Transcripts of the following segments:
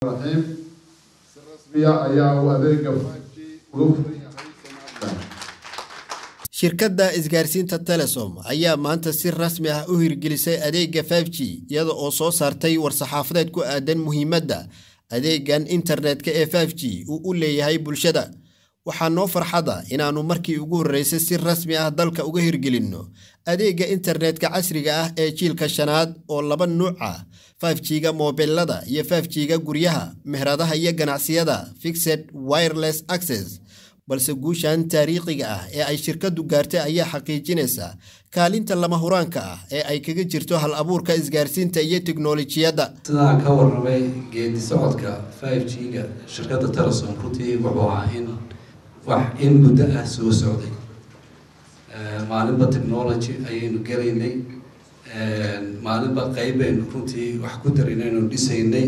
raxiim si rasmiya ayaa uu adeega 5G uga furan yahay Somaliland shirkadda isgaarsiinta telesom ayaa maanta si rasmi ah u hirgelisay adeega 5g iyada oo soo saartay war-saxaafadeed ku aadan muhiimadda adeegan internetka ee 5g uu u leeyahay bulshada waxaa noo farxada inaannu markii ugu horreysay si rasmi ah dalka uga hirgelinno adeega internetka casriga ah ee jiilka shanaad oo laba nuuc ah 5g-ga moobilada iyo 5g-ga guryaha meheradaha iyo ganacsiyada fixed wireless access balse guushan taariikhiga ah ee ay shirkaddu gaartay ayaa xaqiijinaysa kaalinta lama huraanka ah ee ay kaga jirto hal abuurka isgaarsiinta iyo tiknolojiyadda sidaan ka warramay geedi socodka 5g-ga shirkadda telesom runtii wuxuu ahaa in wax in muddo ah soo socday maalinba technology ayaynu gelaynay maalinba qeyb baynu runtii wax ku daraynaynu dhisaynay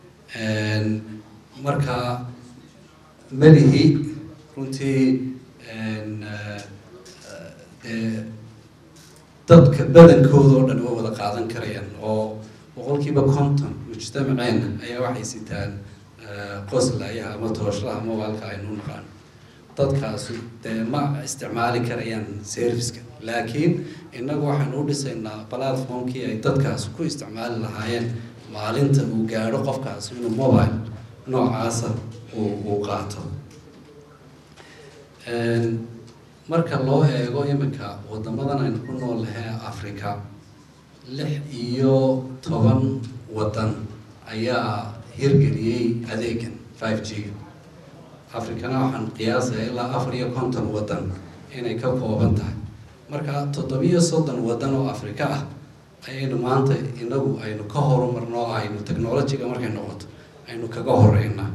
marka melihi runtii dee dadka badankooda oo dhan way wada qaadan karayaan oo boqolkiiba conton mujtamaceena ayaa waxay sitaan qoslayaha ama tooshlaha mobilka aynu naqaan dadkaasi dee ma isticmaali karayaan serviceka laakiin innagu waxaynu u dhisaynaa platformkii ay dadkaasi ku isticmaali lahaayeen maalinta uu gaadho qofkaasi inuu mobile noocaasa uu uu qaato marka loo eego iminka wadamadan aynu ku nool lahay africa lix iyo toban waddan ayaa hirgeliyey adeegan five g africana waxaan qiyaasaya ilaa afar iyo konton waddan inay ka kooban tahay marka toddobiyo soddon waddan oo africa ah ayaynu maanta inagu aynu ka horumarno oo aynu technologyga markay noqoto aynu kaga horeynaa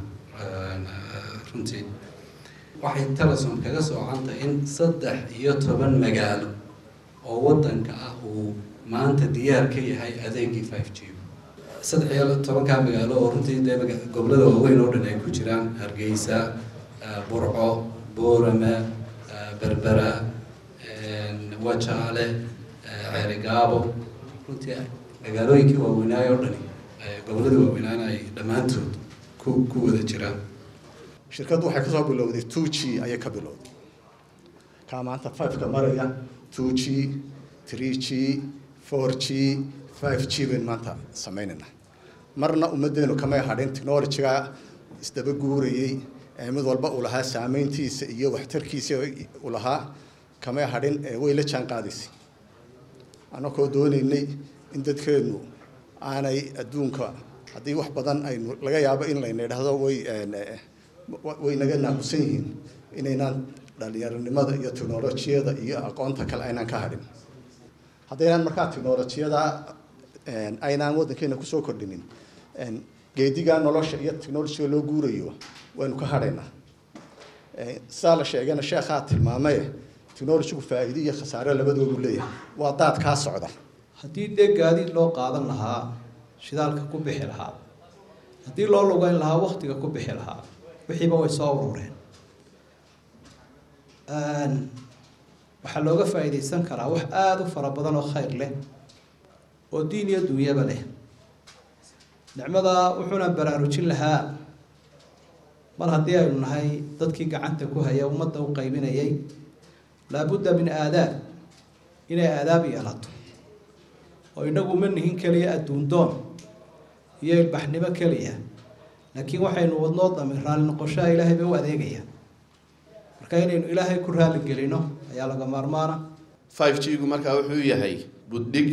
runtii waxay telesom kaga socantay in saddex iyo toban magaalo oo waddanka ah uu maanta diyaar ka yahay adeegii five g saddex iyo tobankaa magaalo oo runtii dee gobolada waaweyn oo dhan ay ku jiraan hargeysa burco boorame berbera wajaale ceerigaabo runtii magaalooyinkii waaweynaayo oo dhani gobolada waaweynaana ay dhammaantood ku ku wada jiraan shirkaddu waxay kasoo bilowday two g ayay ka bilowday kaa maanta fiveka maraya two g three g four g five g baynu maanta sameynayna marna ummaddeenu kamay hadhin technologyga isdaba guurayey ee mid walba uu lahaa saameyntiisa iyo waxtarkiisa uu lahaa kamay hadhin ee way la jaan qaadaysay annakoo doonaynay in dadkeenu aanay adduunka haddii wax badan aynu laga yaabo in layna idhaahdo way way naga naaqusan yihiin inaynaan dhalinyaronimada iyo technolojiyada iyo aqoonta kale aynaan ka hadhin haddaynaan markaa technolojiyada aynaan waddankeena kusoo kordhinin geedigaa nolosha iyo technolojiga loo guurayo waynu ka hadhaynaa sidaa la sheegana sheekhaa tilmaamaye technolojigu faa'iido iyo khasaare labadoodu leeyahay waa daad kaa socda haddii dee gaadiid loo qaadan lahaa shidaalka ku bixi lahaa haddii loo lugeyn lahaa waktiga ku bixi lahaa wixiiba way soo urureen waxaa looga faa'iidaysan karaa wax aada u fara badan oo khayr leh oo diin iyo dunyaba leh nicmada wuxuuna baraarujin lahaa mar haddii aynu nahay dadkii gacanta ku haya ummadda u qaybinayay laabudda min aadaab inay aadaab yeelato oo inagu ma nihin keliya adduundoon iyo ilbaxnimo keliya laakiin waxaynu wadnoo dami raalli noqoshaha ilaahay bay u adeegaya marka inaynu ilaahay ku raali gelino ayaa laga maarmaana five g gu markaa wuxuu yahay buddhig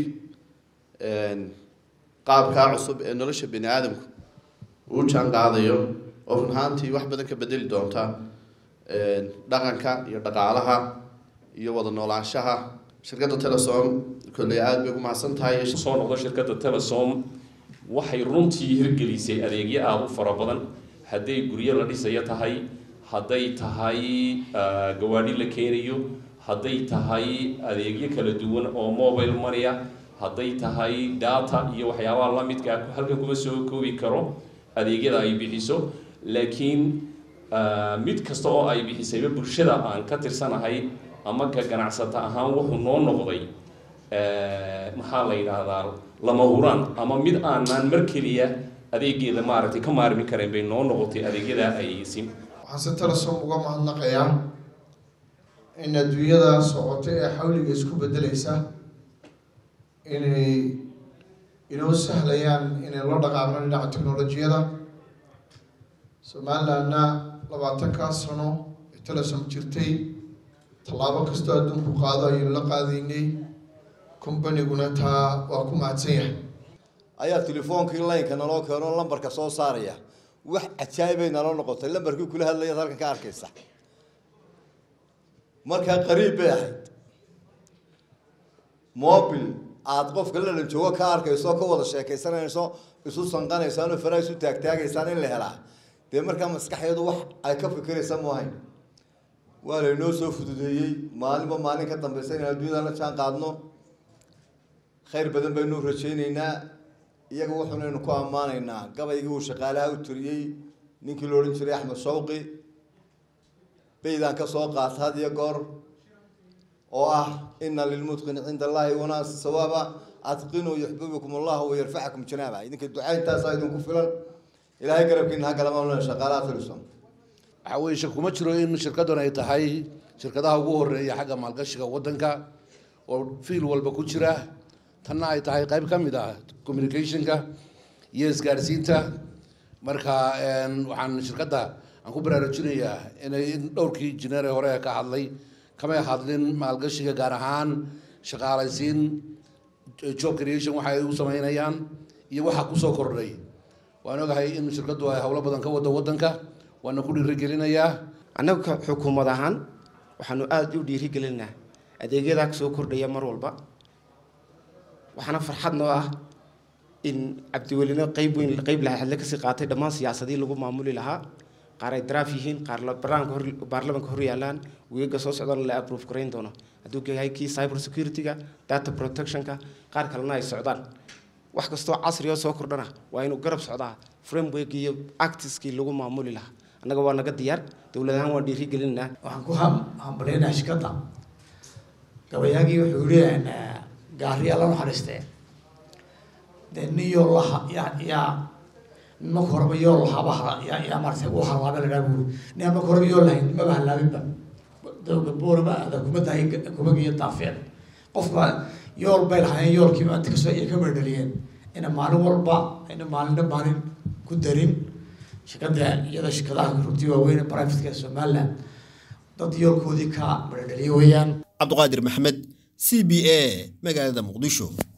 qaabkaa cusub ee nolosha bani aadamku uu jaan qaadayo oo run ahaantii wax badan ka bedeli doonta dhaqanka iyo dhaqaalaha iyo wada noolaanshaha shirkadda telesom kolley aada bay ugu mahadsan tahay soo noqdo shirkadda telesom waxay runtii hirgelisay adeegyo aada u fara badan hadday guryo la dhisayo tahay hadday tahay gawaadhi la keenayo hadday tahay adeegyo kala duwan oo mobile money-a hadday tahay data iyo waxyaabaha la midkaa halkan kuma soo koobi karo adeegyada ay bixiso laakiin mid kasta oo ay bixisayba bulshada aan ka tirsanahay ama ka ganacsata ahaan wuxuu noo noqday maxaa la yidhaahdaa lama huraan ama mid aanaan mar keliya adeegeeda maaragtay ka maarmi kareen bay noo noqotay adeegyada ay sim waxaan si telesom uga mahadnaqayaa in adduunyada socota ee xawliga isku bedelaysa inay inoo sahlayaan inay la dhaqaaqno dhinaca technolojiyada somalilandna labaatankaa sano ee telesom jirtay tallaabo kastoo adduunku qaado ayaynu la qaadaynay combaniguna taa waa ku mahadsan yahay ayaa telefoonkii laynka naloo keeno lambarka soo saaraya wax cajaa'ibay naloo noqotay lambarkii kula hadlayaad halkan ka arkaysa markaa qariib bay ahayd mobil aada qofka lalan joogo ka arkayso ka wada sheekaysanayso isu sanqanaysaan oo faraha isu taagtaagaysaan in la helaa dee markaa maskaxeedu wax ay ka fikiraysa maahayn waa laynoo soo fududeeyey maalinba maalin ka dambaysa inaan adduunyada la jaan qaadno khayr badan baynu rajaynaynaa iyaga wuxuunaynu ku ammaanaynaa gabaygii uu shaqaalaha u tiriyey ninkii la odhan jiray axmed shawqi baydaan ka soo qaata had iyo goor oo ah ina lilmutqini cinda allahi wanaasi sawaaba adqinuu yuxbibukum allahu wayarfacakum janaaba idinka ducayntaasaa idinku filan ilaahay garabkiina ha galama shaqaalaha tilisom waxaa weye shak kuma jiro in shirkaddan ay tahay shirkadaha ugu horeeya xagga maalgashiga waddanka oo fiil walba ku jira tanna ay tahay qayb ka mid ah communicationka iyo isgaadhsiinta marka waxaan shirkadda aan ku baraarujinayaa inay in dhowrkii jineere hore ka hadlay kamay hadlin maalgashiga gaar ahaan shaqaalaysiin job creation waxa ay u sameynayaan iyo waxa kusoo kordhay waan ogahay in shirkaddu ay howlo badan ka wado waddanka waana ku dhiirigelinayaa annaga xukuumad ahaan waxaanu aada u dhiirigelinaa adeegyadaa soo kordhaya mar walba waxaana farxad noo ah in cabdiwelino qeyb weyn qeyb lahaadle kasii qaatay dhammaan siyaasadii lagu maamuli lahaa qaar ay daraaf yihiin qaar baraanka hor baarlamanka hor yaalaan weega soo socdana la approve garayn doono hadduu yahay kii cyber security-ga data protectionka qaar kalena ay socdaan wax kastoo casri oo soo kordhana waa inuu garab socdaa framework iyo actiskii lagu maamuli lahaa annaga waa naga diyaar dowlad ahaan waan dhiirigelinaa waxaan ku hambaleynaha shirkadda gabayaagii wuxuu yihi gaariyaa la naxariistee dee nin yool laha yaa yaa marka horeba yool lahaaba yaa yaa maaragtay u halaaba ladhaa buuri nin aan marka horeba yool lahayn maba halaabinba dowga boorama ada kuma dahay kumagiyo daafeen qofka yool bay lahaayeen yoolkiiba inta kasoo ay ka merdhaliyeen ina maalin walba ina maalinna maalin ku darin shirkadda iyada shirkadaha runtii waaweyn privateka somaliland dad yoolkoodii ka merdhaliye weeyaan cabdiqaadir maxamed c b a magaalada muqdisho